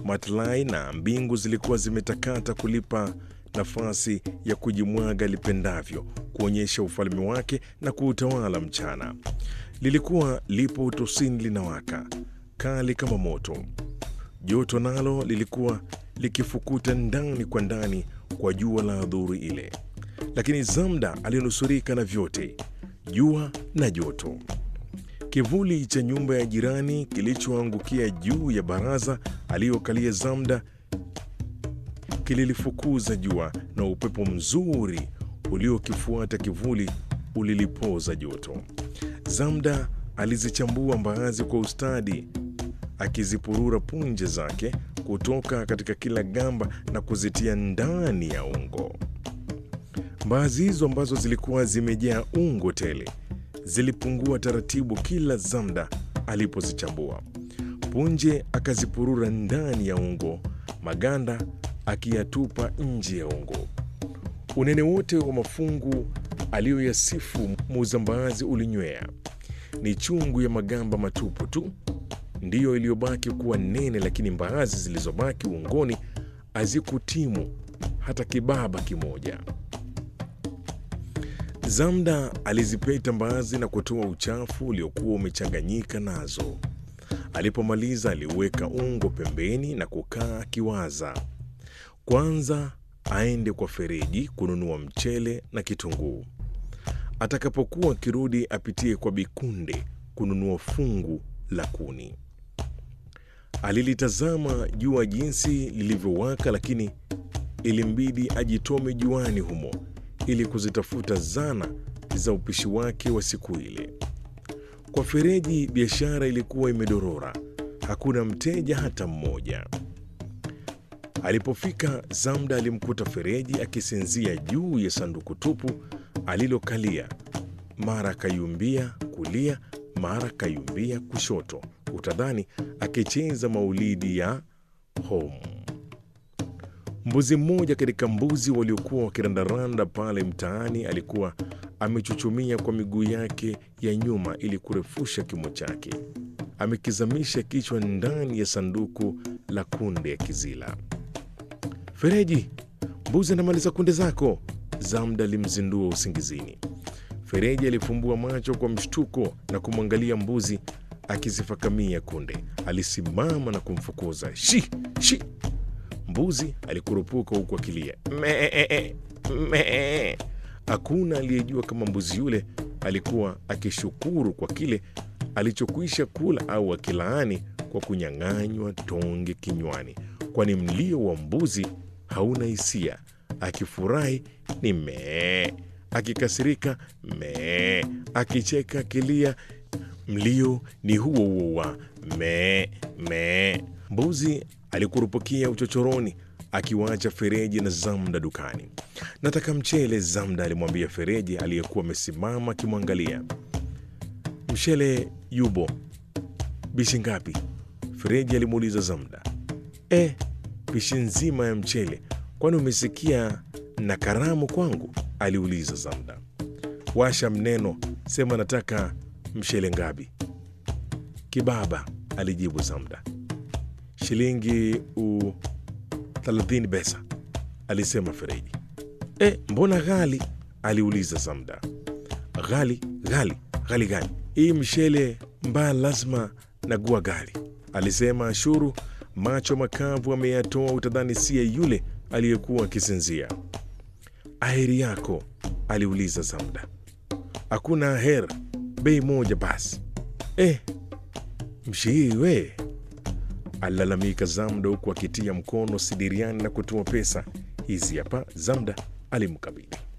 Matlai na mbingu zilikuwa zimetakata kulipa nafasi ya kujimwaga lipendavyo, kuonyesha ufalme wake na kuutawala mchana. Lilikuwa lipo utosini linawaka kali kama moto. Joto nalo lilikuwa likifukuta ndani kwa ndani kwa jua la adhuri ile, lakini Zamda alinusurika na vyote, jua na joto. Kivuli cha nyumba ya jirani kilichoangukia juu ya baraza aliyokalia Zamda kililifukuza jua, na upepo mzuri uliokifuata kivuli ulilipoza joto. Zamda alizichambua mbaazi kwa ustadi, akizipurura punje zake kutoka katika kila gamba na kuzitia ndani ya ungo. Mbaazi hizo ambazo zilikuwa zimejaa ungo tele zilipungua taratibu kila Zamda alipozichambua. Punje akazipurura ndani ya ungo, maganda akiyatupa nje ya ungo. Unene wote wa mafungu aliyoyasifu muuza mbaazi ulinywea. Ni chungu ya magamba matupu tu ndiyo iliyobaki kuwa nene, lakini mbaazi zilizobaki ungoni hazikutimu hata kibaba kimoja. Zamda alizipeta mbaazi na kutoa uchafu uliokuwa umechanganyika nazo. Alipomaliza aliweka ungo pembeni na kukaa akiwaza. Kwanza aende kwa Fereji kununua mchele na kitunguu. Atakapokuwa akirudi apitie kwa Bikunde kununua fungu la kuni. Alilitazama jua jinsi lilivyowaka, lakini ilimbidi ajitome juani humo ili kuzitafuta zana za upishi wake wa siku ile. Kwa Fereji biashara ilikuwa imedorora, hakuna mteja hata mmoja. Alipofika Zamda alimkuta Fereji akisinzia juu ya sanduku tupu alilokalia, mara kayumbia kulia, mara kayumbia kushoto, utadhani akicheza maulidi ya home. Mbuzi mmoja katika mbuzi waliokuwa wakirandaranda pale mtaani alikuwa amechuchumia kwa miguu yake ya nyuma ili kurefusha kimo chake, amekizamisha kichwa ndani ya sanduku la kunde ya kizila. Fereji, mbuzi anamaliza kunde zako, Zamda alimzindua usingizini. Fereji alifumbua macho kwa mshtuko na kumwangalia mbuzi akizifakamia kunde. Alisimama na kumfukuza shi shi. Mbuzi alikurupuka huku akilia mee mee. Hakuna aliyejua kama mbuzi yule alikuwa akishukuru kwa kile alichokwisha kula au akilaani kwa kunyang'anywa tonge kinywani, kwani mlio wa mbuzi hauna hisia. Akifurahi ni mee, akikasirika mee, akicheka akilia, mlio ni huo huo wa mee mee. Mbuzi alikurupukia uchochoroni akiwaacha Fereji na Zamda dukani. Nataka mchele, Zamda alimwambia Fereji aliyekuwa amesimama akimwangalia. Mchele yubo, bishi ngapi? Fereji alimuuliza Zamda. E, bishi nzima ya mchele. Kwani umesikia na karamu kwangu? aliuliza Zamda. Washa mneno, sema nataka mchele ngapi? Kibaba, alijibu Zamda. Shilingi u thelathini pesa, alisema Fereji. E, mbona ghali? aliuliza Zamda. Ghali ghali ghali gani? Hii mshele mbaya lazima nagua ghali, alisema Ashuru, macho makavu ameyatoa, utadhani siye yule aliyekuwa akisinzia. Aheri yako? aliuliza Zamda. Hakuna aher, bei moja basi. Eh, mshii we alilalamika Zamda huku akitia mkono sidiriani na kutoa pesa. Hizi hapa, Zamda alimkabidhi.